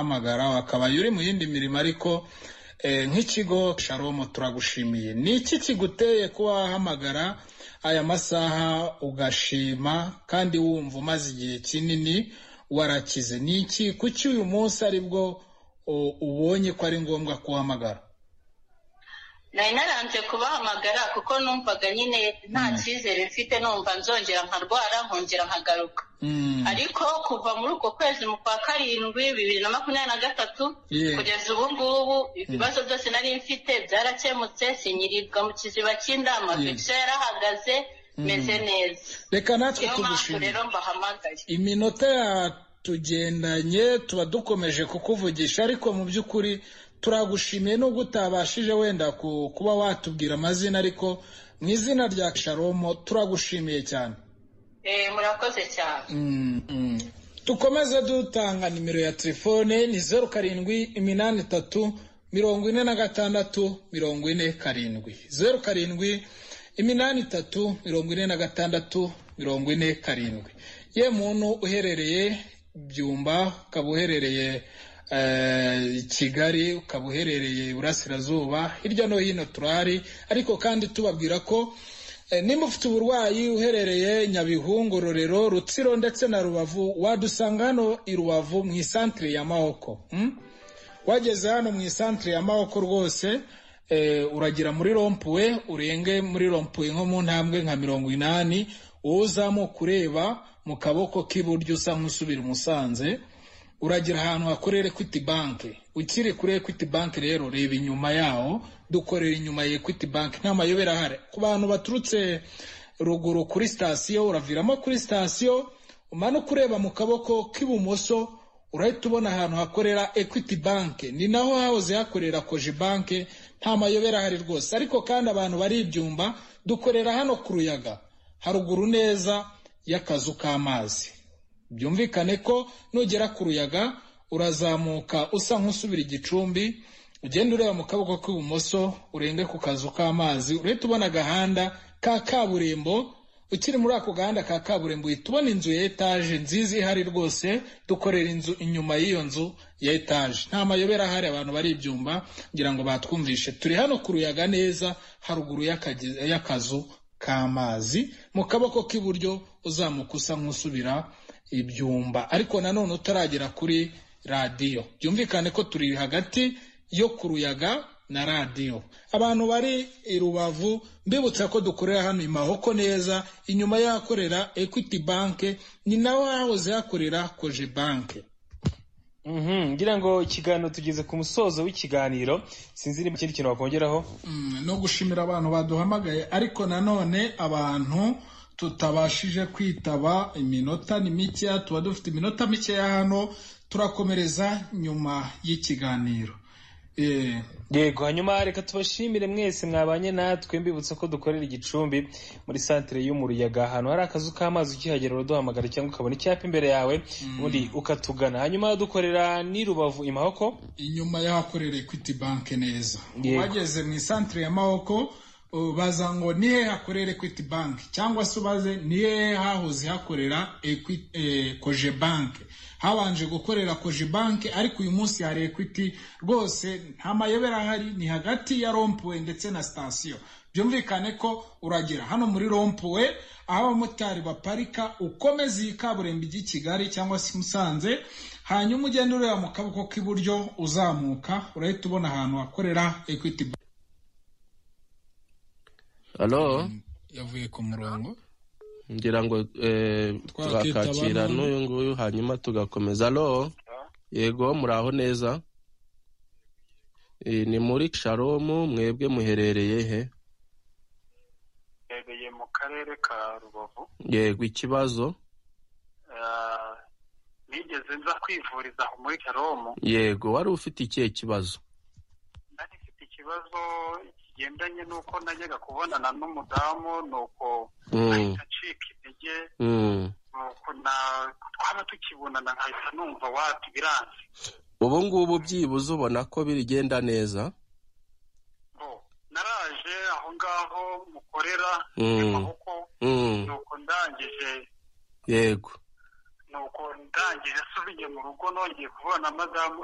kuduhamagara wakabaye uri mu yindi mirimo ariko nk'ikigo sharomo turagushimiye ni iki kiguteye kuba wahamagara aya masaha ugashima kandi wumva umaze igihe kinini warakize ni iki kuki uyu munsi aribwo ubonye ko ari ngombwa kuhamagara nari narambye kubahamagara kuko numvaga nyine nta cyizere mfite numva nzongera nkarwara nkongera nkagaruka ariko kuva muri uko kwezi mu kwa karindwi bibiri na makumyabiri na gatatu kugeza ubu ngubu ibibazo byose nari mfite byarakemutse sinyirirwa mu kiziba cy'indama fegisiyo yarahagaze meze neza reka natwe niyo mpamvu tugushimire rero mbahamagaye iminota yatugendanye tuba dukomeje kukuvugisha ariko mu by'ukuri turagushimiye nubwo utabashije wenda ku- kuba watubwira amazina ariko mu izina rya sharomo turagushimiye cyane Eh, murakoze cyane dukomeze dutanga nimero ya telefone ni zeru karindwi iminani itatu mirongo ine na gatandatu mirongo ine karindwi zeru karindwi iminani itatu mirongo ine na gatandatu mirongo ine karindwi ye muntu uherereye byumba ukaba uherereye eh, kigali ukaba uherereye iburasirazuba hirya no hino turahari ariko kandi tubabwira ko Eh, nimba ufite uburwayi uherereye nyabihu Ngororero rutsiro ndetse na rubavu wadusanga hano i rubavu mu isantire ya mahoko mm? wageze hano mu isantire ya mahoko rwose eh, uragira muri rompuwe urenge muri rompuwe nko mu ntambwe nka mirongo inani wowe uzamuka ureba mu kaboko k'iburyo usa nk'usubira i musanze uragira ahantu hakorera equity bank ukiri kuri equity bank rero reba inyuma yaho dukorera inyuma ya equity bank nta mayobera ahari ku bantu baturutse ruguru kuri sitasiyo uraviramo kuri sitasiyo umanuka ureba mu kaboko k'ibumoso urahita ubona ahantu hakorera equity bank ni naho hahoze hakorera koje bank nta mayobera ahari rwose ariko kandi abantu bari ibyumba dukorera hano ku ruyaga haruguru neza y'akazu k'amazi byumvikane ko nugera ku ruyaga urazamuka usa nk'usubira igicumbi ugenda ureba mu kaboko k'ibumoso urenge ku kazu k'amazi urahita ubona agahanda ka kaburimbo ukiri muri ako gahanda ka kaburimbo uhita ubona inzu ya etaje nziza ihari rwose dukorera inzu inyuma y'iyo nzu ya etaje nta mayobera ahari abantu bari ibyumba ngira ngo batwumvishe turi hano ku ruyaga neza haruguru y'akage- y'akazu k'amazi mu kaboko k'iburyo uzamuka usa nk'usubira ibyumba ariko nanone utaragera kuri radiyo byumvikane ko turi hagati yo ku ruyaga na radiyo abantu bari i rubavu mbibutsa ko dukorera hano i mahoko neza inyuma y'ahakorera equity banke ni nawe hahoze hakorera koje banke Mhm, ngira ngo ikiganiro tugeze ku musozo w'ikiganiro sinzi niba ikindi kintu wakongeraho Mm, no gushimira abantu baduhamagaye ariko nanone abantu tutabashije kwitaba iminota ni mikeya tuba dufite iminota mikeya hano turakomereza nyuma y'ikiganiro Eh, yego hanyuma reka tubashimire mwese mwabanye natwe mbibutsa ko dukorera igicumbi muri santire y'umuruyaga ahantu hari akazu k'amazi ukihagera uraduhamagara cyangwa ukabona icyapa imbere yawe ubundi ukatugana hanyuma dukorera ni rubavu imahoko inyuma y'ahakorera equity bank neza Yego. wageze mu isantire ya mahoko uh, baza ngo ni hehe hakorera equity bank cyangwa se ubaze ni hehe hahoze hakorera Equi- eh, koje bank habanje gukorera koje bank ariko uyu munsi hari equity rwose nta mayobera ahari ni hagati ya rompuwe ndetse na sitasiyo byumvikane ko uragera hano muri rompuwe aho abamotari baparika ukomeza iyi kaburimbo ijya i kigali cyangwa se i musanze hanyuma ugenda ureba mu kaboko k'iburyo uzamuka urahita ubona ahantu hakorera equity Bank. halo yavuye ku murongo ngira ngo eh, Twakitaba tugakakira none. n'uyu nguyu hanyuma tugakomeza halo yego muraho neza Eh, ni muri sharomu mwebwe muherereye he mbereye mu karere ka rubavu yego ikibazo Ah, nigeze nza kwivuriza aho muri karomu yego wari ufite ikihe kibazo nari mfite ikibazo kigendanye n'uko najyaga kubonana n'umudamu nuko Mm, ahita acika intege mm. nuko na- twaba tukibonana nkahita numva wati biranze ubu ngubu byibuze ubona ko bigenda neza Bo, naraje aho ngaho mukorera Mm. amaboko Mm, nuko ndangije yego nuko ndangije asubiye mu rugo nongeye kubona madamu